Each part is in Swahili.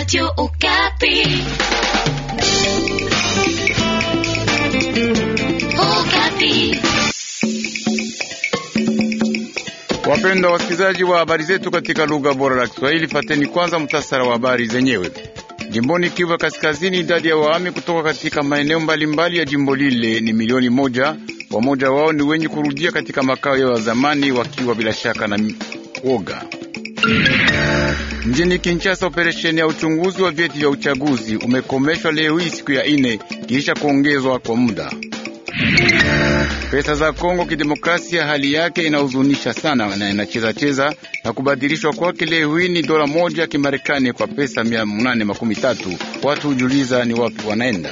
Radio Okapi. Okapi. Wapendwa wasikilizaji wa habari zetu katika lugha bora la Kiswahili, fateni kwanza mtasara wa habari zenyewe. Jimboni Kivu ya Kaskazini, idadi ya wahami kutoka katika maeneo mbalimbali ya jimbo lile ni milioni moja. Wamoja wao ni wenye kurudia katika makao yao ya zamani, wakiwa bila shaka na woga. Mjini Kinshasa, operesheni ya uchunguzi wa vyeti vya uchaguzi umekomeshwa leo hii siku ya ine kisha kuongezwa kwa muda. Pesa za Kongo Kidemokrasia hali yake inahuzunisha sana na inacheza cheza na kubadilishwa kwake leo hii ni dola moja ya Kimarekani kwa pesa mia munane makumi tatu. Watu hujuliza ni wapi wanaenda.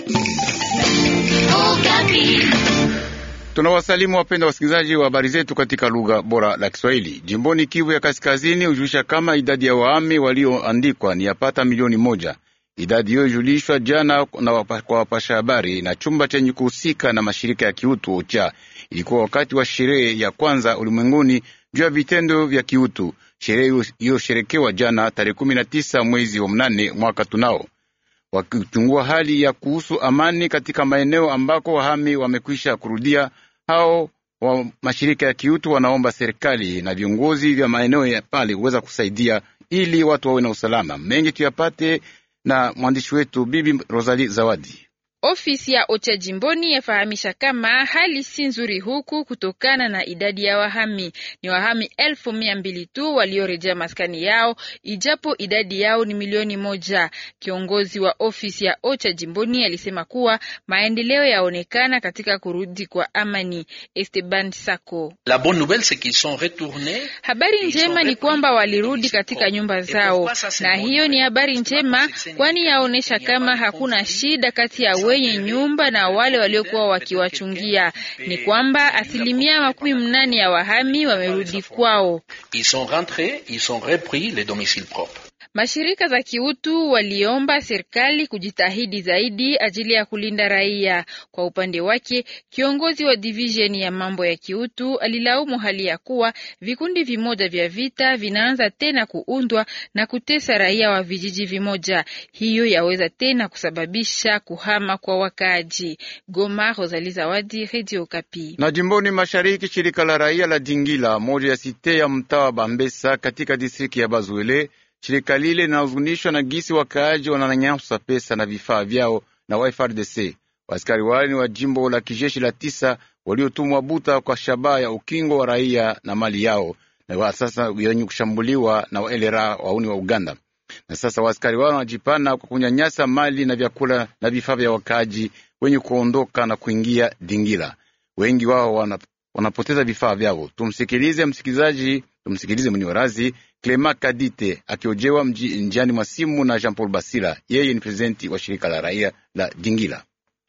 Okapi. Tunawasalimu wapenda wasikilizaji wa habari zetu katika lugha bora la Kiswahili. Jimboni Kivu ya Kaskazini hujulisha kama idadi ya wahami walioandikwa ni yapata milioni moja. Idadi hiyo ilijulishwa jana na wapa, kwa wapasha habari na chumba chenye kuhusika na mashirika ya kiutu OCHA. Ilikuwa wakati wa sherehe ya kwanza ulimwenguni juu ya vitendo vya kiutu. Sherehe iliyosherekewa jana tarehe kumi na tisa mwezi wa mnane mwaka tunao wakichungua hali ya kuhusu amani katika maeneo ambako wahami wamekwisha kurudia. Hao wa mashirika ya kiutu wanaomba serikali na viongozi vya maeneo ya pale kuweza kusaidia ili watu wawe na usalama. Mengi tuyapate na mwandishi wetu Bibi Rosali Zawadi. Ofisi ya OCHA jimboni yafahamisha kama hali si nzuri huku kutokana na idadi ya wahami. Ni wahami elfu mia mbili tu waliorejea maskani yao, ijapo idadi yao ni milioni moja. Kiongozi wa ofisi ya OCHA jimboni alisema kuwa maendeleo yaonekana katika kurudi kwa amani. Esteban Sako: La bonne nouvelle c'est qu'ils sont retournés. Habari njema ni kwamba walirudi katika nyumba zao, na hiyo ni habari njema, kwani yaonesha kama hakuna shida kati ya wenye nyumba na wale waliokuwa wakiwachungia. Ni kwamba asilimia makumi mnane ya wahami wamerudi kwao. Ils sont rentrés, ils ont repris les domiciles propres. Mashirika za kiutu waliomba serikali kujitahidi zaidi ajili ya kulinda raia. Kwa upande wake, kiongozi wa divisheni ya mambo ya kiutu alilaumu hali ya kuwa vikundi vimoja vya vita vinaanza tena kuundwa na kutesa raia wa vijiji vimoja. Hiyo yaweza tena kusababisha kuhama kwa wakaaji. Goma, Rosalie Zawadi, Radio Kapi. Na jimboni mashariki, shirika la raia la Dingila, moja ya site ya mtaa wa Bambesa katika distriki ya Bazuele shirika lile linahuzunishwa na gisi wakaaji wananyanyasa pesa na vifaa vyao na wa FRDC. Waaskari wale ni wa jimbo la kijeshi la tisa waliotumwa Buta kwa shabaha ya ukingo wa raia na mali yao, na wa sasa wenye kushambuliwa na waelera wauni wa Uganda. Na sasa waaskari wale wanajipana kwa kunyanyasa mali na vyakula na vifaa vya wakaaji wenye kuondoka na kuingia Dingila. Wengi wao wana, wanapoteza vifaa vyao. Tumsikilize msikilizaji, tumsikilize mwenye Clema Kadite akiojewa njiani mwa simu na Jean Paul Basila. Yeye ni prezidenti wa shirika la raia la Dingila.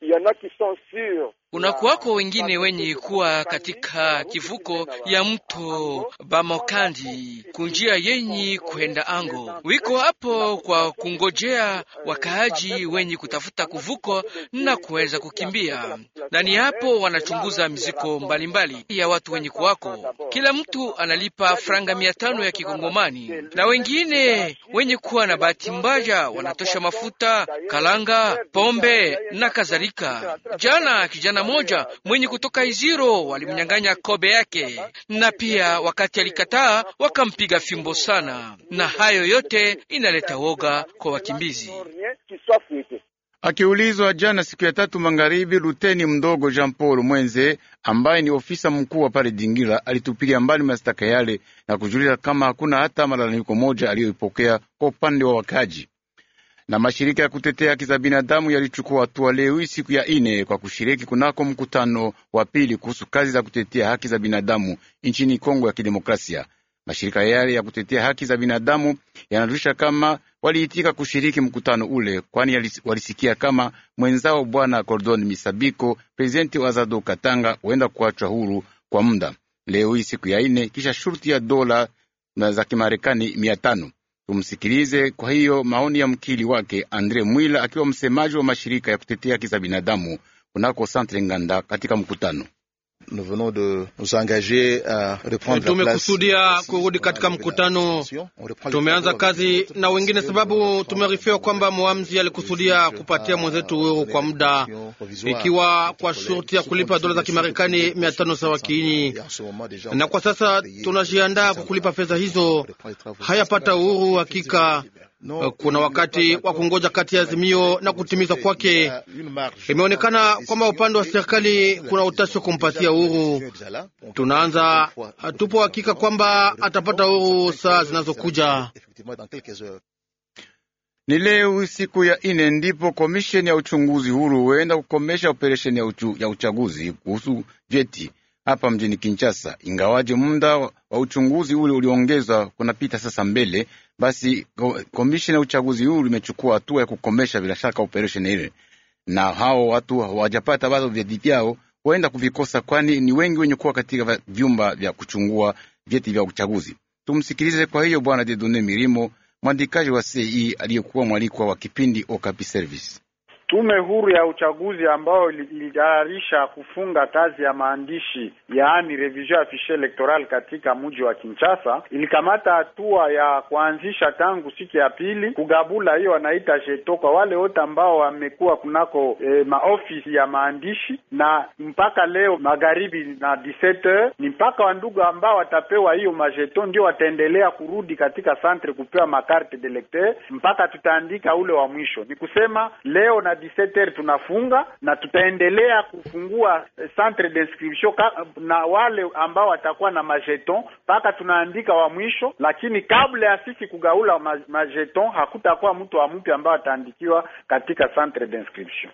Kunakuwako wengine wenye kuwa katika kivuko ya mto Bamokandi kunjia yenyi kwenda Ango, wiko hapo kwa kungojea wakaaji wenye kutafuta kuvuko na kuweza kukimbia, na ni hapo wanachunguza miziko mbalimbali mbali ya watu wenye kuwako. Kila mtu analipa franga mia tano ya kikongomani, na wengine wenye kuwa na bahati mbaya wanatosha mafuta, kalanga, pombe na kadhalika. Jana kijana moja mwenye kutoka Iziro walimnyang'anya kobe yake, na pia wakati alikataa wakampiga fimbo sana, na hayo yote inaleta woga kwa wakimbizi. Akiulizwa jana siku ya tatu magharibi, luteni mdogo Jean Paul Mwenze ambaye ni ofisa mkuu wa pale Dingila alitupilia mbali mashtaka yale na kujulisha kama hakuna hata malalamiko moja aliyoipokea kwa upande wa wakaji na mashirika ya kutetea haki za binadamu yalichukua hatua leo hii siku ya ine kwa kushiriki kunako mkutano wa pili kuhusu kazi za kutetea haki za binadamu nchini Kongo ya Kidemokrasia. Mashirika yale ya kutetea haki za binadamu yanajulisha kama waliitika kushiriki mkutano ule, kwani walisikia kama mwenzao Bwana Cordon Misabiko, prezidenti wa Azado Katanga, huenda kuachwa huru kwa muda leo hii siku ya ine, kisha shurti ya dola za Kimarekani mia tano. Tumsikilize kwa hiyo maoni ya mkili wake Andre Mwila akiwa msemaji wa mashirika ya kutetea haki za binadamu kunako Santre Nganda katika mkutano Tumekusudia kurudi katika mkutano, tumeanza kazi na wengine, sababu tumearifiwa kwamba mwamzi alikusudia kupatia mwenzetu uhuru kwa muda, ikiwa kwa shurti ya kulipa dola za Kimarekani mia tano sawa kiini, na kwa sasa tunajiandaa kwa kulipa fedha hizo. Hayapata uhuru hakika kuna wakati wa kungoja kati ya azimio na kutimizwa kwake. Imeonekana kwamba upande wa serikali kuna utashi wa kumpatia uhuru. Tunaanza, tupo hakika kwamba atapata uhuru saa zinazokuja. Ni leo siku ya ine ndipo komisheni ya uchunguzi huru huenda kukomesha operesheni ya, uchu, ya uchaguzi kuhusu vyeti hapa mjini Kinshasa. Ingawaje muda wa uchunguzi ule uliongezwa kunapita sasa mbele, basi komisheni ya uchaguzi huru imechukua hatua ya kukomesha bila shaka operesheni ile, na hao watu hawajapata bado vyeti vyao, huenda kuvikosa, kwani ni wengi wenye kuwa katika vyumba vya kuchungua vyeti vya uchaguzi. Tumsikilize kwa hiyo Bwana Dedone Mirimo, mwandikaji wa CI aliyekuwa mwalikwa wa kipindi Okapi Service. Tume huru ya uchaguzi ambayo ilitayarisha kufunga kazi ya maandishi yaani revision ya fichier electoral katika mji wa Kinshasa ilikamata hatua ya kuanzisha tangu siku ya pili kugabula hiyo wanaita jeto kwa wale wote ambao wamekuwa kunako e, maofisi ya maandishi, na mpaka leo magharibi na 17h ni mpaka wandugu ambao watapewa hiyo majeto ndio wataendelea kurudi katika centre kupewa makarte de lecteur mpaka tutaandika ule wa mwisho. Ni kusema leo na 17h tunafunga na tutaendelea kufungua centre d'inscription na wale ambao watakuwa na majeton mpaka tunaandika wa mwisho, lakini kabla ya sisi kugaula majeton hakutakuwa mtu wa mpya ambao ataandikiwa katika centre d'inscription.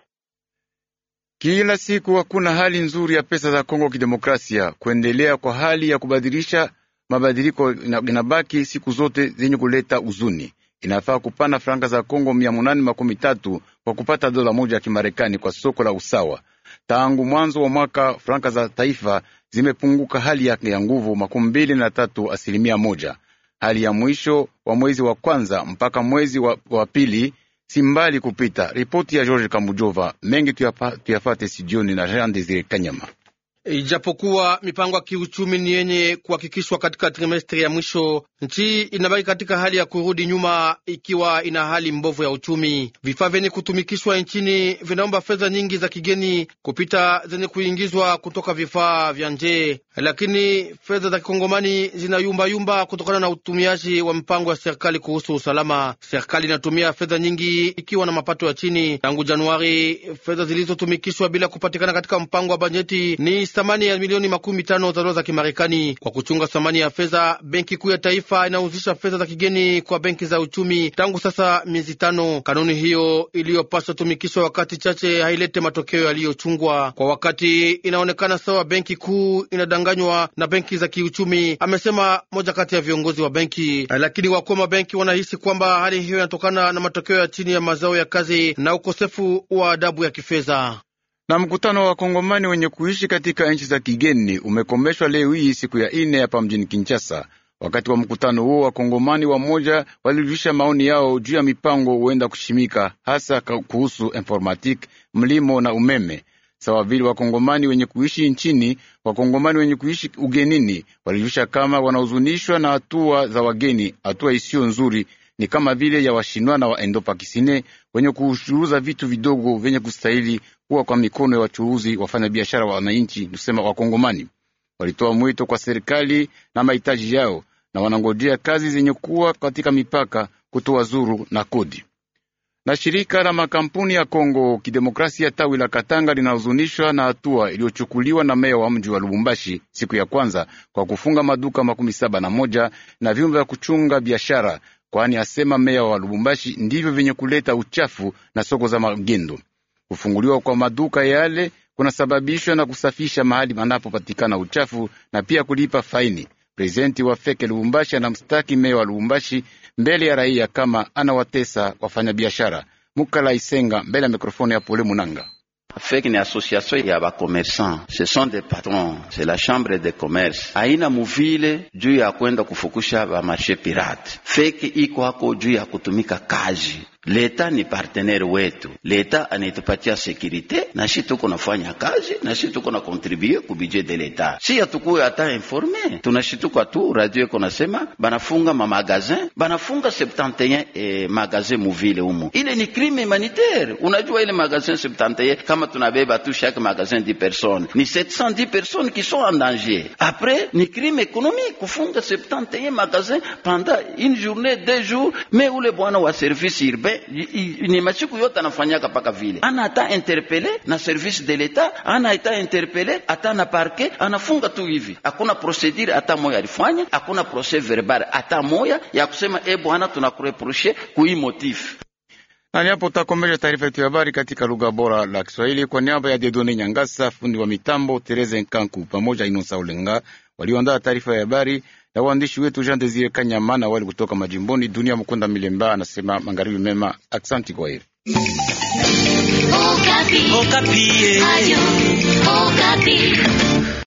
Kila siku hakuna hali nzuri ya pesa za Kongo Kidemokrasia. Kuendelea kwa hali ya kubadilisha mabadiliko inabaki siku zote zenye kuleta huzuni. Inafaa kupana franka za Kongo mia munane makumi tatu kwa kupata dola moja ya Kimarekani kwa soko la usawa. Tangu mwanzo wa mwaka franka za taifa zimepunguka hali yake ya nguvu makumi mbili na tatu asilimia moja. Hali ya mwisho wa mwezi wa kwanza mpaka mwezi wa, wa pili si mbali kupita. Ripoti ya George Kamujova mengi tuyafate sijioni na Jean Desire Kanyama. Ijapokuwa mipango ya kiuchumi ni yenye kuhakikishwa katika trimestri ya mwisho, nchi inabaki katika hali ya kurudi nyuma, ikiwa ina hali mbovu ya uchumi. Vifaa vyenye kutumikishwa nchini vinaomba fedha nyingi za kigeni kupita zenye kuingizwa kutoka vifaa vya nje, lakini fedha za kikongomani zinayumbayumba kutokana na utumiaji wa mpango wa serikali kuhusu usalama. Serikali inatumia fedha nyingi ikiwa na mapato ya chini. Tangu Januari, fedha zilizotumikishwa bila kupatikana katika mpango wa bajeti ni thamani ya milioni makumi tano za dola za Kimarekani. Kwa kuchunga thamani ya fedha, benki kuu ya taifa inauzisha fedha za kigeni kwa benki za uchumi tangu sasa miezi tano. Kanuni hiyo iliyopaswa tumikishwa wakati chache hailete matokeo yaliyochungwa kwa wakati. Inaonekana sawa benki kuu inadanganywa na benki za kiuchumi, amesema moja kati ya viongozi wa benki. Lakini wakuu wa mabenki wanahisi kwamba hali hiyo inatokana na matokeo ya chini ya mazao ya kazi na ukosefu wa adabu ya kifedha na mkutano wa wakongomani wenye kuishi katika nchi za kigeni umekomeshwa leo hii siku ya ine hapa mjini Kinshasa. Wakati wa mkutano huo, wakongomani wamoja walirudisha maoni yao juu ya mipango huenda kushimika, hasa kuhusu informatique, mlimo na umeme. Sawa vile wakongomani wenye kuishi nchini, wakongomani wenye kuishi ugenini walirudisha kama wanahuzunishwa na hatua za wageni, hatua isiyo nzuri ni kama vile ya washinwa na waendopakisine wenye kuchuruza vitu vidogo vyenye kustahili kuwa kwa mikono ya wachuruzi wafanya biashara wa wananchi, kusema wakongomani. Walitoa mwito kwa serikali na mahitaji yao, na wanangojea kazi zenye kuwa katika mipaka kutoa zuru na kodi. Na shirika la makampuni ya Kongo Kidemokrasia tawi la Katanga linahuzunishwa na hatua iliyochukuliwa na meya wa mji wa Lubumbashi siku ya kwanza kwa kufunga maduka makumi saba na moja na vyumba vya kuchunga biashara kwani asema meya wa Lubumbashi ndivyo vyenye kuleta uchafu na soko za magendo. Kufunguliwa kwa maduka yale kunasababishwa na kusafisha mahali panapopatikana uchafu na pia kulipa faini. Prezidenti wa Feke Lubumbashi anamstaki meya wa Lubumbashi mbele ya raia kama anawatesa wafanyabiashara. Mukala Isenga mbele ya mikrofoni ya Pole Munanga. FEC ni association ya bakomersan, ce sont des patrons, c'est la chambre de commerce. Haina muvile juu ya kwenda kufukusha ba marché pirate. FEC iko hako juu ya kutumika kazi leta ni partenaire wetu, leta anitupatia sekurite na shi tuko nafanya kazi na shi tuko na kontribue ku budget de leta. Si hatukuwe hata informe, tunashituka tu radio iko nasema banafunga ma magazin, banafunga 71 eh, magazin muvile humo. Ile ni crime humanitaire. Unajua ile magazin 71 kama tunabeba tu chaque magasin 10 personnes, ni 710 personnes qui sont en danger. Après ni crime économique kufunga 71 magasins pendant une journée deux jours, mais ule bwana wa service urbain i- i- ni masiku yote anafanyaka paka vile, ana hata interpele na service de l'etat, ana hata interpele hata na parquet, anafunga tu hivi, hakuna procedure hata moya alifanya, hakuna procès verbal hata moya ya kusema e bwana, tunakureproche kui motif Na ni hapo utakomesha taarifa yetu ya habari katika lugha bora la Kiswahili kwa niaba ya Dedone Nyangasa, fundi wa mitambo Tereze Nkanku pamoja Inosa Ulenga walioandaa taarifa ya habari na waandishi wetu Jean Desire Kanyama na wale kutoka majimboni. Dunia Mkunda Milemba anasema magharibi mema. Aksanti kwa heri. Okapi. Okapi. Radio Okapi.